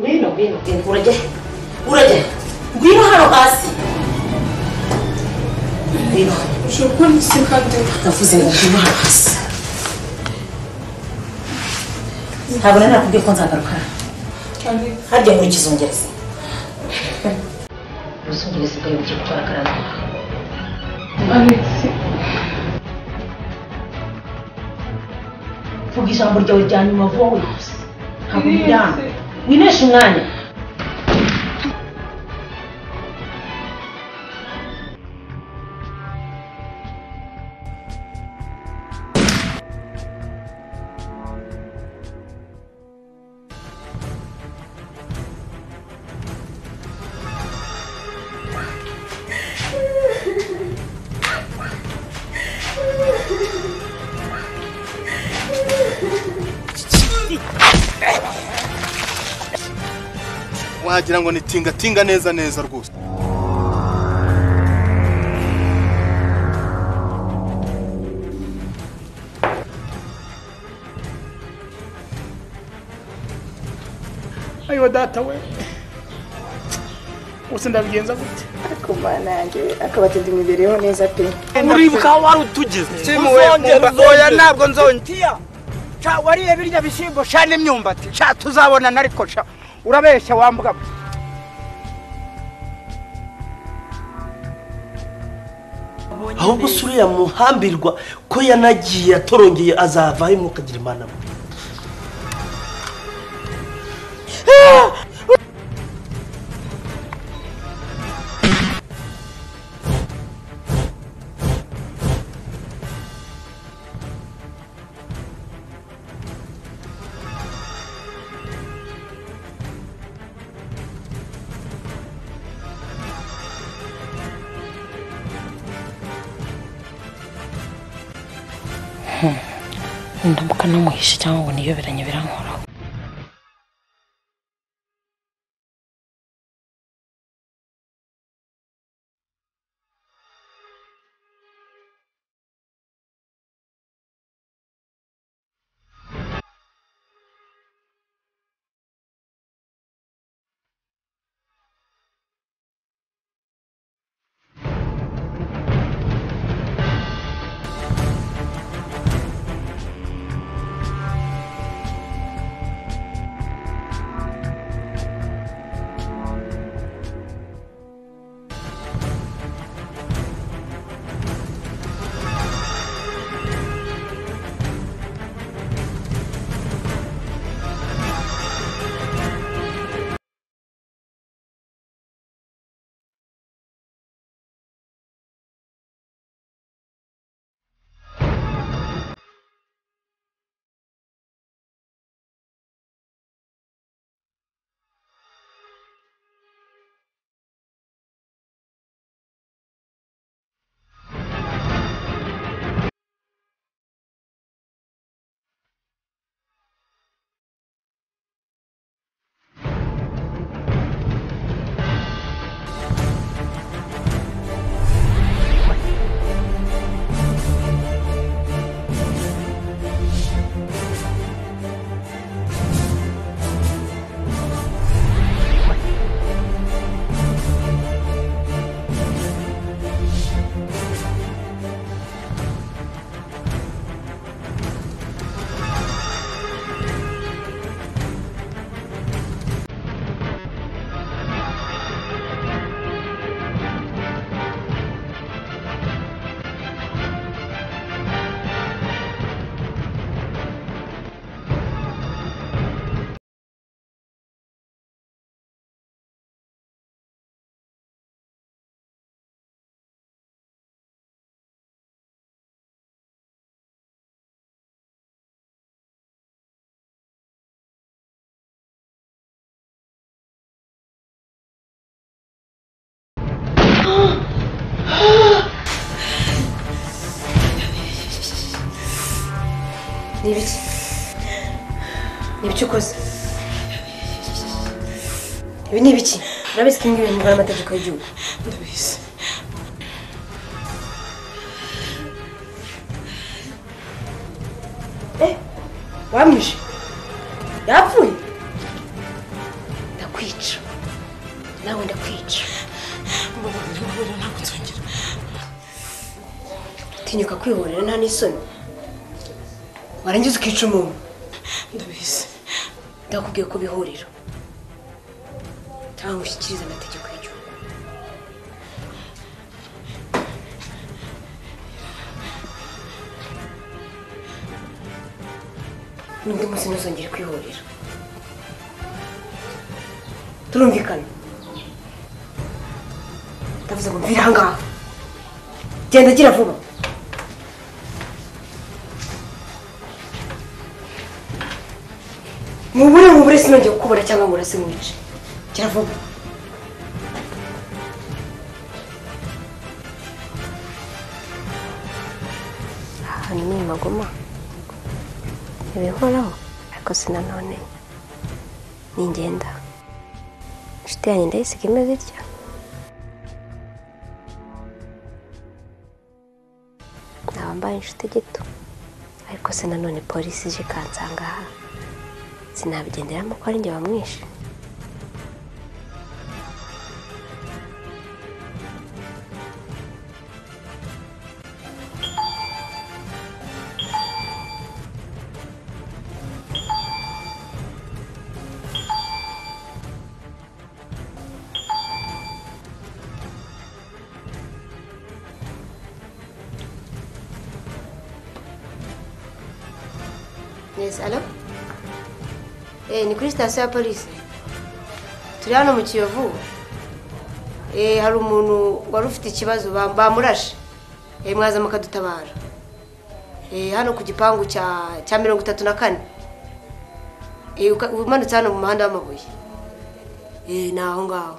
daidai gani urajye urajye ngwino hano hasi ngwino ndavuze ngo ngwino hano hasi ntabwo nari nakubwiye ko nzagaruka hano harya muri kizungereza ubuzungereza bwawe bugiye gutwara akaranga vuga ijambo ryawe rya nyuma vuba wihuse ntabwo uryana wineshe umwanya wagira ngo ni tingatinga neza neza rwose ayiwa data we gusa ndabigenza gute kumva nanjye akabateza imibereho neza pe uribuka wari utugeze oya ntabwo nzongera sha wariye birya bishyimbo sha n'imyumbati sha tuzabonana ariko sha urabeshya wambuga ahubwo se uriya muhambirwa ko yanagiye atorongeye azavaho imwuka agira imana mbi ndambuka namuhishe cyangwa ngo niyoberanye birankoraho ni ibiki ni ibiki ukoze ibi ni ibiki urabizi ko ibingibi bimvura amategeko y'igihugu ndabizi wamwishe yapfuye ndakwica nawe ndakwica ntabwo nzongera tinyuka kwihorera nta n'isoni warangiza ukica umuntu ndabizi ndakubwiye ko bihurira cyangwa ushyikirize amategeko y'igihugu n'undi munsi ntuzongere kwihorera turumvikana ndavuze ngo mvira aha ngaha genda gira vuba mubure mubure sinongeye kukubona cyangwa ngo urase mwice gira vuba ahantu ni magoma ibihoraho ariko si nanone ni ingenda inshuti yanjye ndayisiga imeze itya naba mbaye inshuti gito ariko si nanone polisi ije ikansanga aha sinabigenderamo ko ari njye wamwishe Yes, alo? Eh, ni kuri sitasiyo ya polisi. Turi hano mu Kiyovu. Eh, hari umuntu wari ufite ikibazo ba- bamurashe. Eh, mwaza mukadutabara. Eh, hano ku gipangu cya cya mirongo itatu na kane. Eh, uka- umanutse hano mu muhanda w'amabuye. Eh, ni aho ngaho.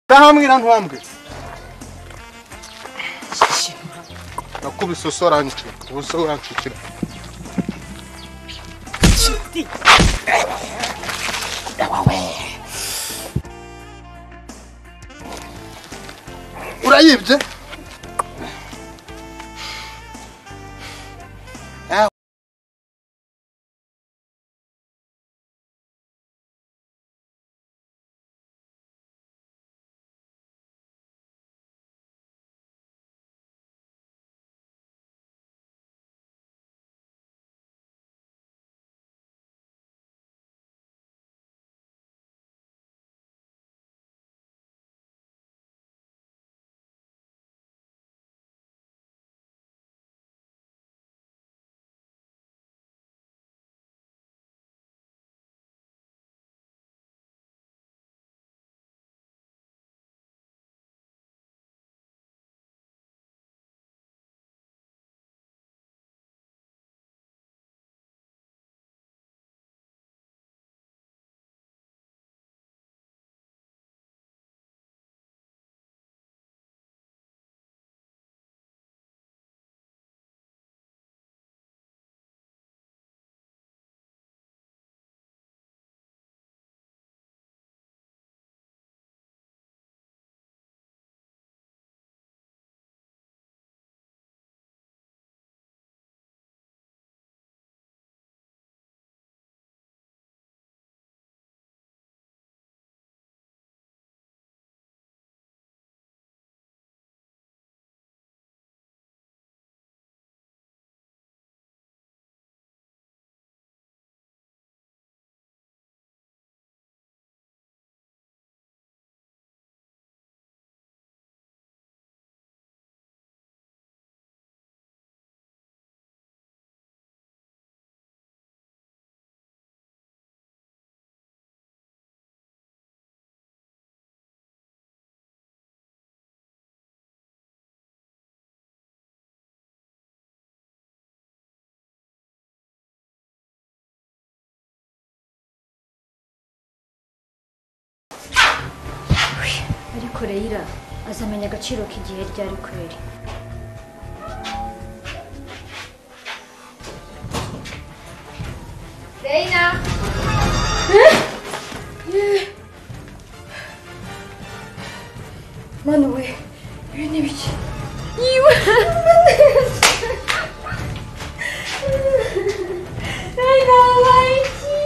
Ndahamwira ntwambwe. Nakubise usoranje, ubuso urancikira. Urayibye? kureyira azamenya agaciro k'igihe ryari kureri mana we ibi ni ibiki yiwe reyina wabaye iki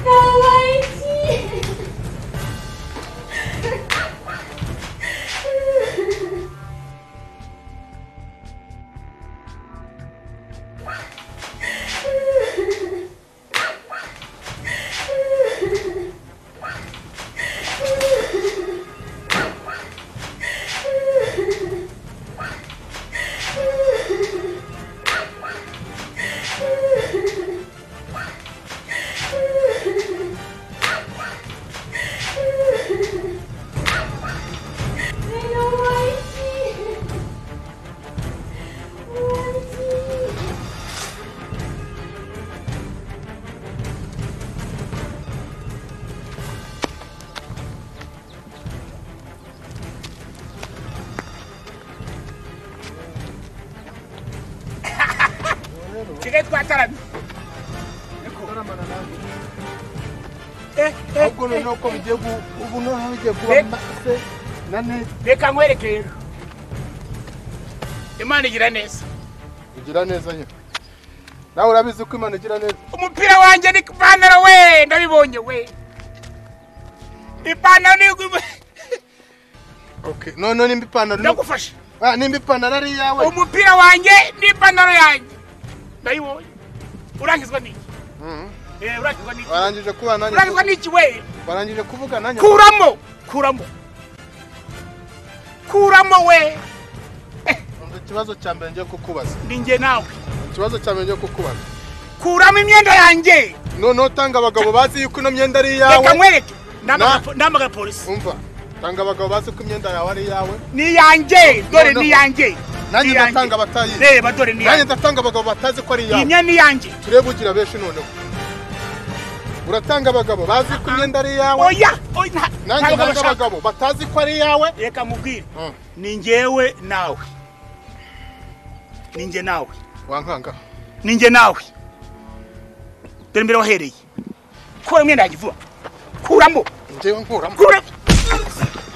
yabaye iki nsigaye twataramye Eh, eh, ahubwo noneho ko bigiye gu- ubu noneho bigiye Eh. kuba mase na neza reka nkwereke rero imana igira neza ugira neza nyine nawe urabizi ko imana igira neza umupira wanjye ni ipantaro we ndabibonye we ipantaro ni okay noneho nimba ipantaro ni- ndagufasha Ah, nimba ipantaro ari iyawe umupira wanjye n'ipantaro yanjye ndayibonye urangizwa n'iki Mhm. Eh, urangizwa n'iki warangije kuba nanjye urangizwa n'iki we warangije kuvuga nanjye kuramo kuramo kuramo we Umva ikibazo cya mbere ngiye kukubaza ni njye nawe ikibazo cya mbere ngiye kukubaza kuramo imyenda yanjye noneho tanga abagabo bazi yuko ino myenda ari reka iyawe nkwereke Ndamagara po- ndamagara polisi umva tanga abagabo bazi ko imyenda yawe ari iyawe ni yanjye dore Noneho. ni yanjye nanjye Ni yanjye. ndatanga abatayizi reba dore ni nanjye yanjye ndatanga abagabo batazi ko ari iyi iyawe myenda ni yanjye turebe ugira benshi noneho uratanga abagabo bazi ko imyenda ari iyawe oya oya nta- nanjye nanga ntabwo bashaka. abagabo batazi ko ari iyawe reka mubwire Mm. ni njyewe nawe ni njye nawe wankanga ni njye nawe dore mbere wahereye kura imyenda yanjye vuba kuramo njyewe nkuramo kuramo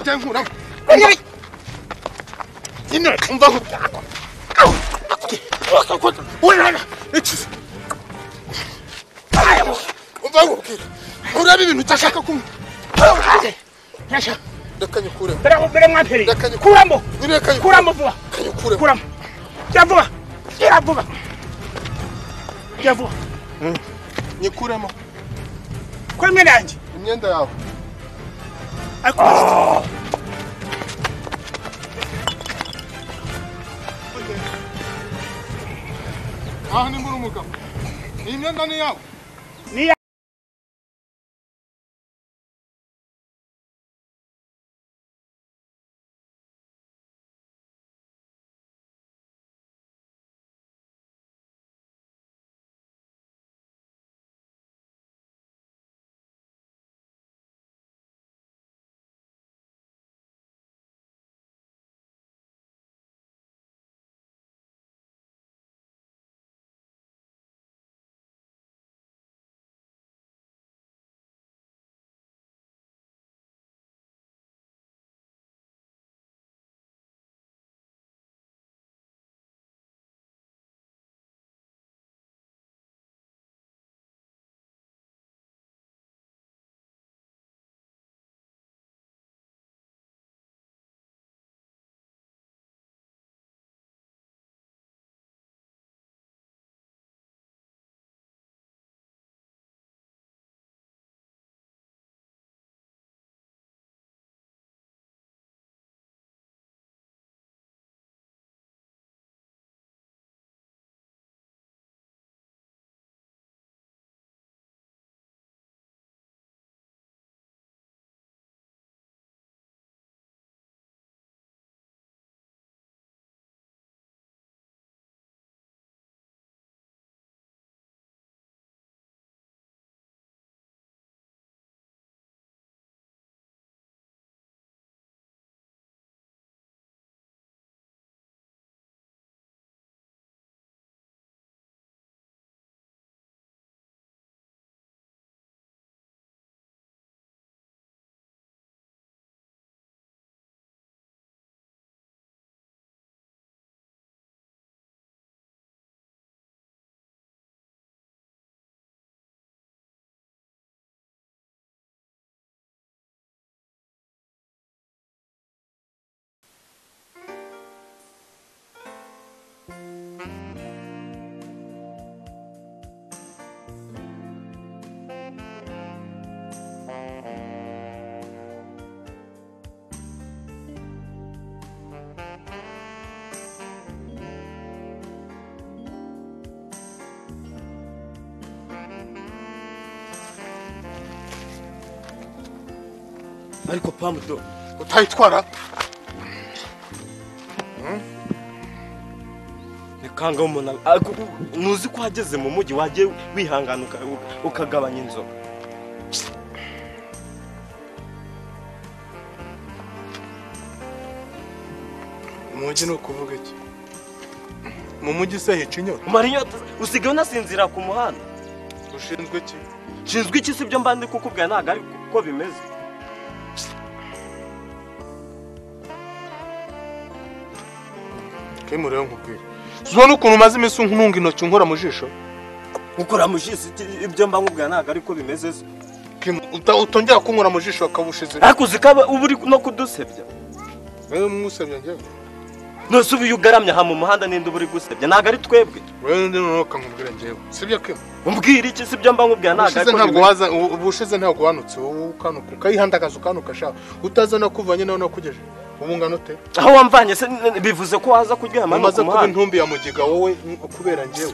njyewe nkuramo kuramo nyine umva nkutako urana iki umva nkubwira urebe ibintu udashaka kumwe reka nyikure mbere mbere mwapereye Reka nyikure. kuramo reka nyikure kuramo vuba reka nyikure kuramo gira vuba gira vuba gira vuba nyikuremo kura imyenda yanjye imyenda yawe ariko aha nimba uri umugabo iyi myenda ni iyawe ariko pamu do utayitwara ni kanga umuntu ariko ntuzi ko wageze mu mujyi wagiye wihangana uka- ukagabanya inzoga mu mujyi ni ukuvuga iki mu mujyi se hica inyota umara inyota usigaye unasinzira ku muhanda ushinzwe iki nshinzwe iki si byo mba ndi kukubwira ntabwo ari ko bimeze kemu rero nkubwira zibona ukuntu umaze iminsi ntunga intoki nkora mu jisho gukora mu jisi iki- ibyo mba nkubwira ntabwo ari ko bimeze se Kemu, uta- utongera kunkura mu jisho bakabushize ariko uzi ko aba- uba uri no kudusebya rero mwusabye njyewe nose uba iyo ugaramye aha mu muhanda n'indi uba uri gusebya ntabwo ari twebwe rero ndi noneho kankubwira njyewe sibyo kemu umbwira iki si byo mba nkubwira ntabwo ubushize ari ko ntabwo bimeze waza ubu- ubushize ntabwo wanutse wowe ukanuka ukayihandagaza ukanuka sha utaza no kuvanye nawe nakugeje ubu ngana ute aho wamvanye se n- bivuze ko waza kuryama hano umaze ku kuba muhanda intumbi ya mugiga wowe n- kubera njyewe